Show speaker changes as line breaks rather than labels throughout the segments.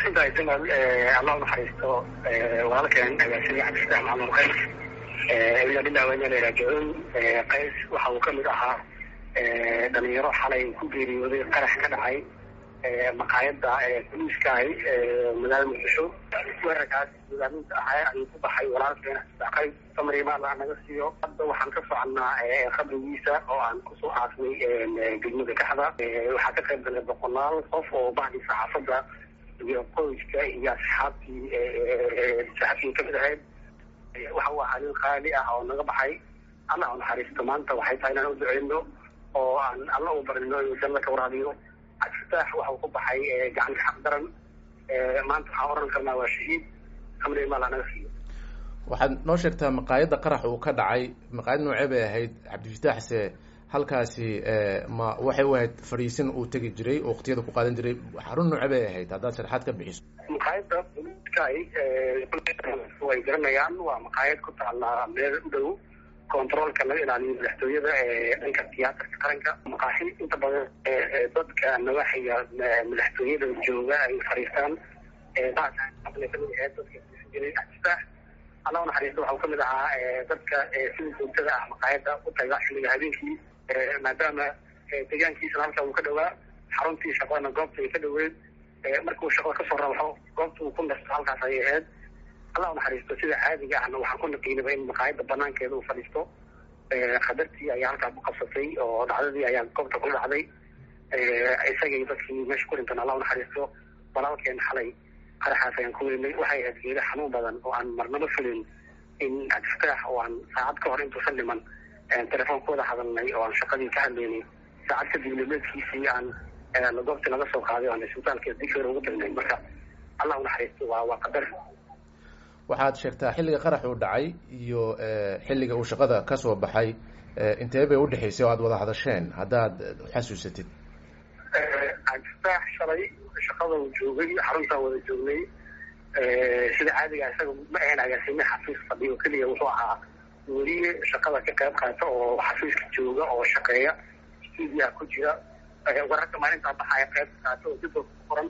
maasinta jamal allah unaxariisto walaalkeen agaasimii cabdifataax maxamud qays ila billah wa inaa raajicuun qays waxa uu kamid ahaa dhalinyaro xalay ku geeriyooday qarax ka dhacay maqaayada boliiskaay magaalada muqdisho weerarkaas hogaaminta ahaa ayuu ku baxay walaalkeen qays samrimaal naga siiyo hadda waxaan ka soconnaa qabrigiisa oo aan kusoo aasnay degmada kaxda waxaa ka qayb galay boqolaal qof oo bahdii saxaafadda iyo qoyska iyo asxaabtii saxaabtii kamid ahayd waxa uu ahaa nin qaali ah oo naga baxay allah u naxariisto maanta waxay tahay inaan u duceyno oo aan alla u barino inuu janna ka waraabiyo cabdifataax waxa uu ku baxay gacanta xaq daran maanta waxaan oran karnaa waa shahiid samri maal naga siiyo
waxaad noo sheegtaa maqaayadda qarax uu ka dhacay maqaayad noocee bay ahayd cabdifitaaxse halkaasi ma waxay u ahayd fadhiisin uu tegi jiray oo waktiyada ku qaadan jiray xarun noocee bay ahayd haddaad sharaxaad ka bixiso
maqaayadda boliiskaay way garanayaan waa maqaayad ku taala meel u dhow controolka laga ilaaliyo madaxtooyada ee dhanka tiyaatarka qaranka maqaaxi inta badan dadka nawaxiga madaxtooyada jooga ay fariistaan kamid ahayd dadka jiray cabdifaax allah unaxariisto waxa uu kamid ahaa dadka sida joogtada ah maqaayada u taga xilliga habeenkii maadaama deegaankiisana halka uu ka dhawaa xaruntii shaqadana goobta ay ka dhaweyd markuu shaqada kasoo rabaxo goobta uu ku nasto halkaas ayay ahayd allah unaxariisto sida caadiga ahna waxaan ku naqiinaba in maqaayada banaankeeda uu fadhiisto qadartii ayaa halkaa ku qabsatay oo dhacdadii ayaa goobta ku dhacday isagay dadkii meesha ku dhintan allah unaxariisto walaalkeen xalay qaraxaas ayaan ku weynay waxay ahayd geeda xanuun badan oo aan marnaba filin in cabdifataax oo aan saacad ka hor intuusan dhiman telefoon ku wada hadalnay oo aan shaqadii ka hadlaynay saacad kadib nimeedkiisii aan goobtii laga soo qaaday o aan isbitaalka dikr ugu dirnay marka allah unaxariisto waa waa qadar
waxaad sheegtaa xilliga qarax uu dhacay iyo xilliga uu shaqada kasoo baxay intee bay udhexaysay oo aad wada hadasheen haddaad xasuusatid
cabdifataax shalay shaqada uu joogay xaruntaa wada joognay sida caadiga isaga ma ahayn agaasime xafiis fadhiyo keliya wuxuu ahaa weliye shaqada ka qayb qaata oo xafiiska jooga oo shaqeeya stuudia ku jira wararka maalintaa baxaya qayb qaata oo dib ku qoran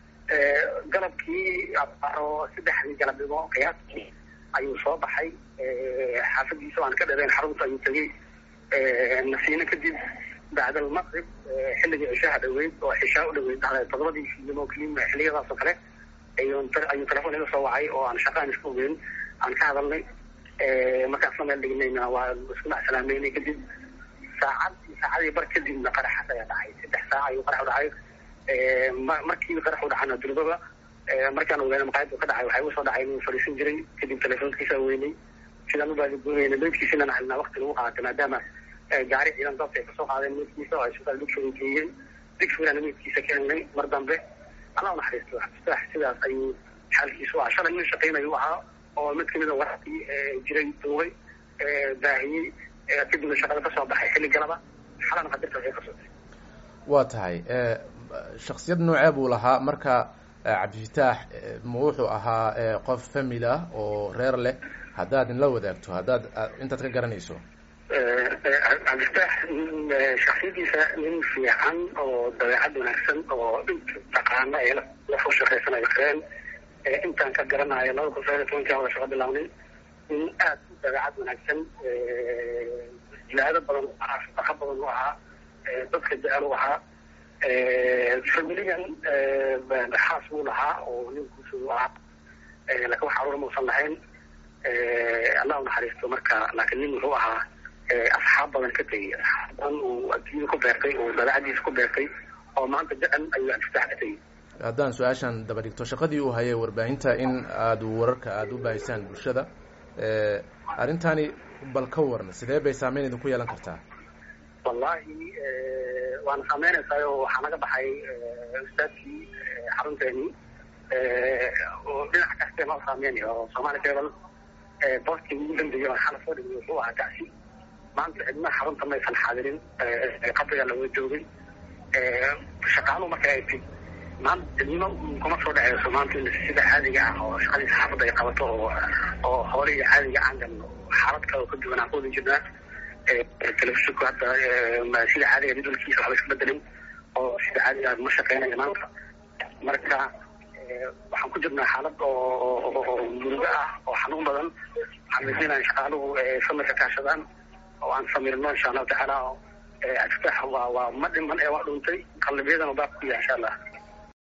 galabkii aro saddexdii galabnimo qiyaastii ayuu soo baxay xaafadiisa aan ka dhareen xarunta ayuu tegey nasiino kadib bacd almaqrib xilligii cishaha dhaweyd oo cishaa u dhaweyd todobadii fiidnimo klima xiliyadaas oo kale ayuu telefoon iga soo wacay oo aan shaqaan isku ogeyn aan ka hadalnay markaasna meel dhignayna waa isku macsalaameynay kadib saacad saacadii bar kadibna qaraxaas ayaa dhacay saddex saac ayuu qarax u dhacay markii qarax u dhacana durbaba markaan ogaana maqaayaddu ka dhacay waxay usoo dhacay inuu fadhiisan jiray kadib telefoonkiisa weynay sidaan u baadigoonayna meydkiisina naxalnaa wakti lagu qaatay maadaama gaari ciidan dabta ay kasoo qaadeen meydkiisa oo isbitaal digfur geeyeen digfurana meydkiisa ka helnay mar dambe allah unaxariisto cabdifaax sidaas ayuu xaalkiisu ahaa shalay nin shaqaynayu ahaa oo mid kamida wararkii jiray duubay baahiyey kadibna shaqada kasoo baxay xilli galaba xalana qadarta waxay kasotay
waa tahay shaksiyad noocee buu lahaa marka cabdifitaax ma wuxuu ahaa qof famil ah oo reer leh haddaad inla wadaagto haddaad intaad ka garanayso
cabdifitaax shaksiyadiisa nin fiican oo dabeecad wanaagsan oo inta taqaana ee lafu shaqaysanayo kareen intaan ka garanayo laba kun sagaal iyo tobankaa wada shaqo bilawnay nin aad u dabeecad wanaagsan jilaado badan u ahaa shaqo badan u ahaa dadka jecel u ahaa familigan xaas buu lahaa oo nin guusa u ahaa laakin wax caruur mausan lahayn allah unaxariisto marka laakiin nin wuxuu ahaa asxaab badan ka tegey asxaab badan uu adduunyada ku beertay oo dabeecadiisa ku beertay oo maanta jecel ayuu cabdifitaax ka tegey
haddaan su-aashan daba dhigto shaqadii uu hayay warbaahinta in aada wararka aada u baahisaan bulshada arrintani bal ka waran sidee bay saameyn idinku yeelan kartaa
wallahi waana saameynaysaa oo waxaa naga baxay ustaadkii xarunteeni oo dhinac kastee noo saameynaya oo soomaali cable boostii ugu dambeeyay oo xala soo dhigay wuxuu ahaa gacsi maanta cidna xarunta maysan xaadirin qabriga laga joogay shaqaaluhu marka ay tid maanta cidnimo kuma soo dhaceyso maanta in sida caadiga ah oo shaqadii saxaafadda ay qabato oo oo hoolihii caadiga aan galno xaalad kale oo ka duwan aan ku wada jirnaa telefishinku hadda sida caadiga jadwalkiisa waxba iska bedelin oo sida caadiga ma shaqeynayo maanta marka waxaan ku jirnaa xaalad oo murugo ah oo xanuun badan waxaan rajeynayaa shaqaaluhu samirka kaashadaan oo aan samirno insha allahu tacaala cabdifitaax waa waa ma dhiman ee waa dhuntay qalbiyadana baab ku yahay insha allah